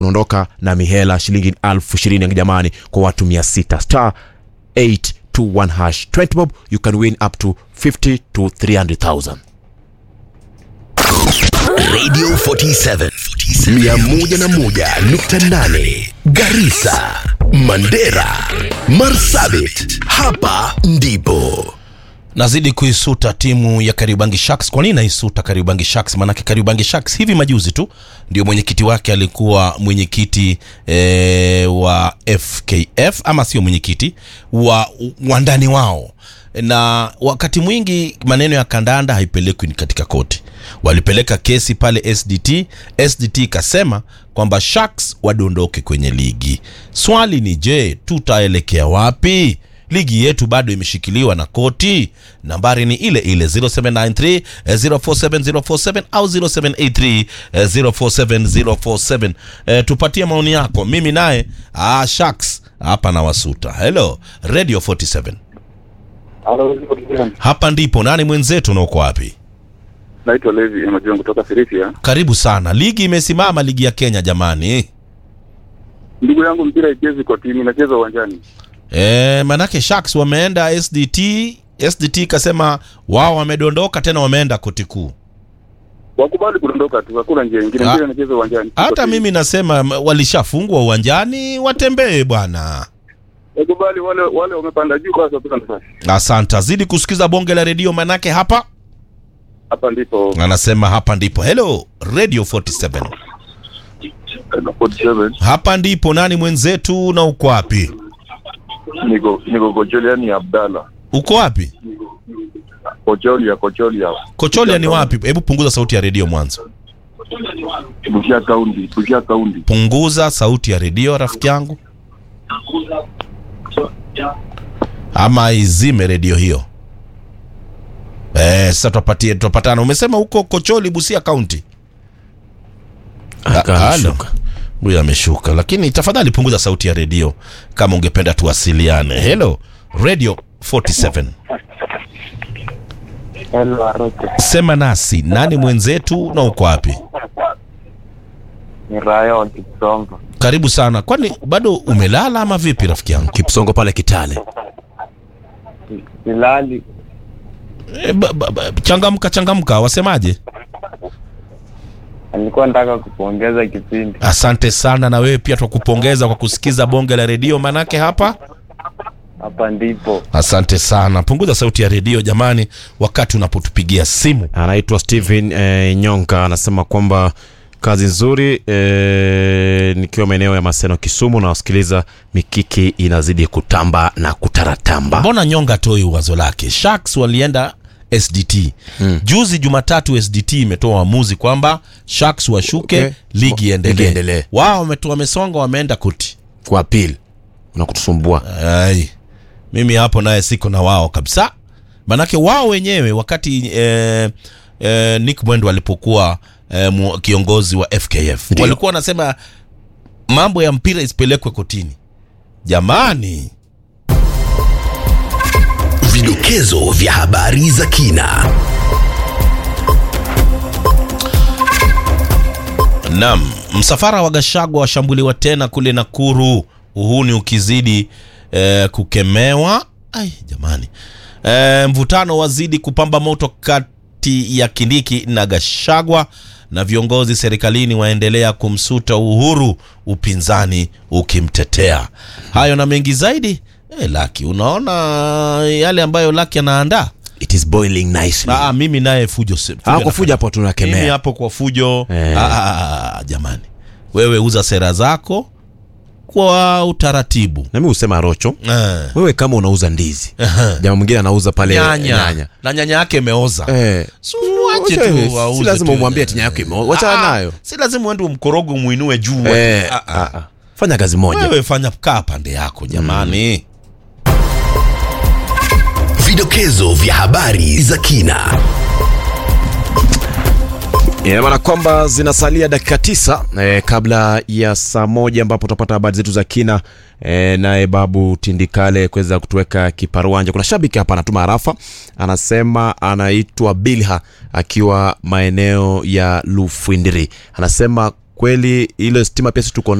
unaondoka na mihela shilingi elfu ishirini jamani kwa watu mia sita star 821 hash 20 bob you can win up to 50 to 300000 Radio 47 101.8 Garissa, Mandera, Marsabit. Hapa ndipo nazidi kuisuta timu ya Kariobangi Sharks. Kwa nini naisuta Kariobangi Sharks? Maanake Kariobangi Sharks hivi majuzi tu ndio mwenyekiti wake alikuwa mwenyekiti e, wa FKF ama sio mwenyekiti wa wandani wao, na wakati mwingi maneno ya kandanda haipelekwi ni katika koti. Walipeleka kesi pale SDT. SDT ikasema kwamba Sharks wadondoke kwenye ligi. Swali ni je, tutaelekea wapi? ligi yetu bado imeshikiliwa na koti. Nambari ni ile ile 0793 eh, 047047 au 0783 eh, 047047. Eh, tupatie maoni yako. Mimi naye ah, Sharks hapa na wasuta. Hello Radio 47, hapa ndipo nani mwenzetu na uko wapi? Naitwa Levi Emajion kutoka Sirisia. Karibu sana. Ligi imesimama, ligi ya Kenya jamani. Ndugu yangu, mpira ichezi kwa timu, inacheza uwanjani. E, manake Sharks wameenda SDT. SDT ikasema wao wamedondoka tena, wameenda koti kuu. Wakubali kudondoka tu, hakuna njia nyingine. Ah. Mpira inacheza uwanjani. Hata Kwa timu. mimi nasema m- walishafungwa uwanjani, watembee bwana. wakubali, wale wale wamepanda juu, basi wapata nafasi. Asante, zidi kusikiza bonge la redio, manake hapa Hapa ndipo anasema hapa ndipo. Hello Radio 47, 47 hapa ndipo. Nani mwenzetu na uko wapi? niko niko Kocholia, ni Abdalla Uko wapi? Kocholia, Kocholia, Kocholia ni wapi? Hebu punguza sauti ya redio mwanzo, Busia County, Busia County. punguza sauti ya redio rafiki yangu, ama izime redio hiyo. Eh, sasa tupatie tupatana. Umesema huko Kocholi, Busia County. Akashuka. Huyu ameshuka, lakini tafadhali punguza sauti ya redio kama ungependa tuwasiliane. Hello Radio 47, Hello, Arote. sema nasi, nani mwenzetu na uko wapi? Ni Raya wa Kipsomba. Karibu sana. Kwani bado umelala ama vipi rafiki yangu? kipsongo pale kitale Silali E, ba, ba, ba, changamka changamka, wasemaje? alikuwa nataka kupongeza kipindi. Asante sana, na wewe pia twakupongeza kwa kusikiza bonge la redio, manake hapa Hapa ndipo Asante sana. Punguza sauti ya redio jamani, wakati unapotupigia simu. anaitwa Steven eh, Nyonga anasema kwamba kazi nzuri eh, nikiwa maeneo ya Maseno Kisumu na wasikiliza mikiki inazidi kutamba na kutaratamba. Mbona nyonga toi wazo lake? Sharks walienda SDT Mm. juzi Jumatatu. SDT imetoa uamuzi kwamba Sharks washuke, Okay. ligi Ligi iendelee. iendelee. Wao wametoa wamesonga, wameenda koti. Kwa appeal unakutusumbua. Ai, mimi hapo naye siko na wao kabisa, manake wao wenyewe wakati eh, eh, Nick Mwendo alipokuwa eh, mu- kiongozi wa FKF Ndio. walikuwa wanasema mambo ya mpira isipelekwe kotini. Jamani, Vidokezo vya habari za kina. Naam, msafara wa Gashagwa washambuliwa tena kule Nakuru, uhuni ukizidi eh, kukemewa. Ai jamani, eh, mvutano wazidi kupamba moto kati ya Kindiki na Gashagwa na viongozi serikalini waendelea kumsuta Uhuru, upinzani ukimtetea. Hayo na mengi zaidi eh, Laki, unaona yale ambayo Laki anaandaa. It is boiling nicely. Ah, mimi naye fujo, se- Ah, fujo kwa fujo hapo mimi tunakemea. hapo kwa fujo Eh. ah, ah, ah, jamani, wewe uza sera zako kwa utaratibu Na mimi husema Rocho, eh. wewe kama unauza ndizi, jamaa mwingine anauza pale nyanya. nyanya. na nyanya yake imeoza Eh, Si uache Wacha wewe, tu auze si lazima tu. umwambie ati nyanya yako imeoza. Wachana Ah, nayo. si lazima uende umkorogo muinue juu eh, Ah, ah. ah, ah. Fanya kazi moja. wewe fanya kaa pande yako jamani Vidokezo vya habari za kina. Ina maana kwamba zinasalia dakika tisa eh, kabla ya saa moja ambapo tutapata habari zetu za kina eh, naye Babu Tindikale kuweza kutuweka kiparuanja. Kuna shabiki hapa anatuma harafa, anasema anaitwa Bilha akiwa maeneo ya Lufwindiri, anasema kweli ile stima pia si tuko